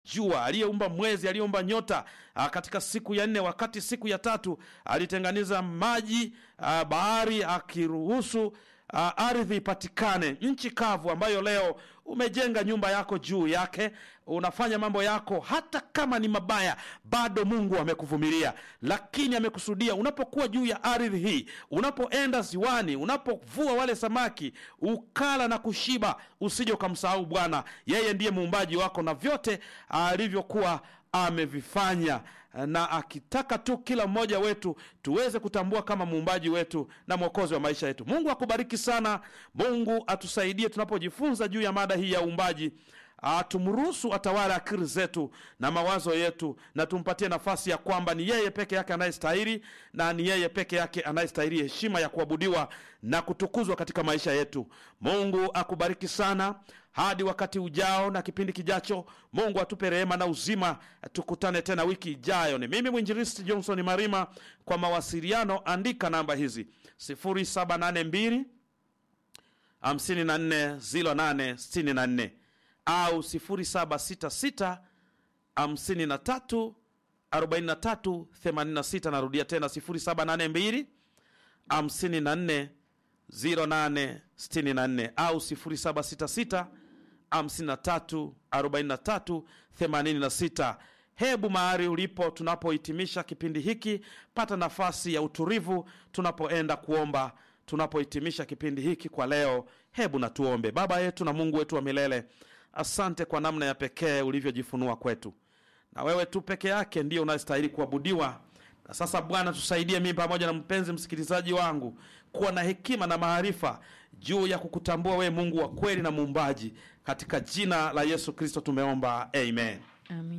jua, aliyeumba mwezi, aliyeumba nyota ah, katika siku ya nne, wakati siku ya tatu alitenganiza maji ah, bahari akiruhusu uh, ardhi ipatikane, nchi kavu ambayo leo umejenga nyumba yako juu yake, unafanya mambo yako, hata kama ni mabaya, bado Mungu amekuvumilia, lakini amekusudia unapokuwa juu ya ardhi hii, unapoenda ziwani, unapovua wale samaki, ukala na kushiba, usije ukamsahau Bwana. Yeye ndiye muumbaji wako na vyote alivyokuwa amevifanya na akitaka tu kila mmoja wetu tuweze kutambua kama muumbaji wetu na mwokozi wa maisha yetu. Mungu akubariki sana. Mungu atusaidie tunapojifunza juu ya mada hii ya uumbaji. Ah, tumruhusu atawale akili zetu na mawazo yetu, na tumpatie nafasi ya kwamba ni yeye peke yake anayestahili na ni yeye peke yake anayestahili heshima ya kuabudiwa na kutukuzwa katika maisha yetu. Mungu akubariki sana hadi wakati ujao na kipindi kijacho. Mungu atupe rehema na uzima, tukutane tena wiki ijayo. Ni mimi mwinjilisti Johnson Marima. Kwa mawasiliano andika namba hizi 0782 54 08 64 au 0766 53 43 86. Narudia tena 0782 54 0864 au 0766 53 43 86. Hebu mahali ulipo, tunapohitimisha kipindi hiki, pata nafasi ya utulivu tunapoenda kuomba. Tunapohitimisha kipindi hiki kwa leo, hebu na tuombe. Baba yetu na Mungu wetu wa milele, asante kwa namna ya pekee ulivyojifunua kwetu, na wewe tu peke yake ndiyo unayestahili kuabudiwa. Na sasa Bwana, tusaidie mimi pamoja na mpenzi msikilizaji wangu kuwa na hekima na maarifa juu ya kukutambua wewe Mungu wa kweli na muumbaji, katika jina la Yesu Kristo tumeomba, amen. Amin.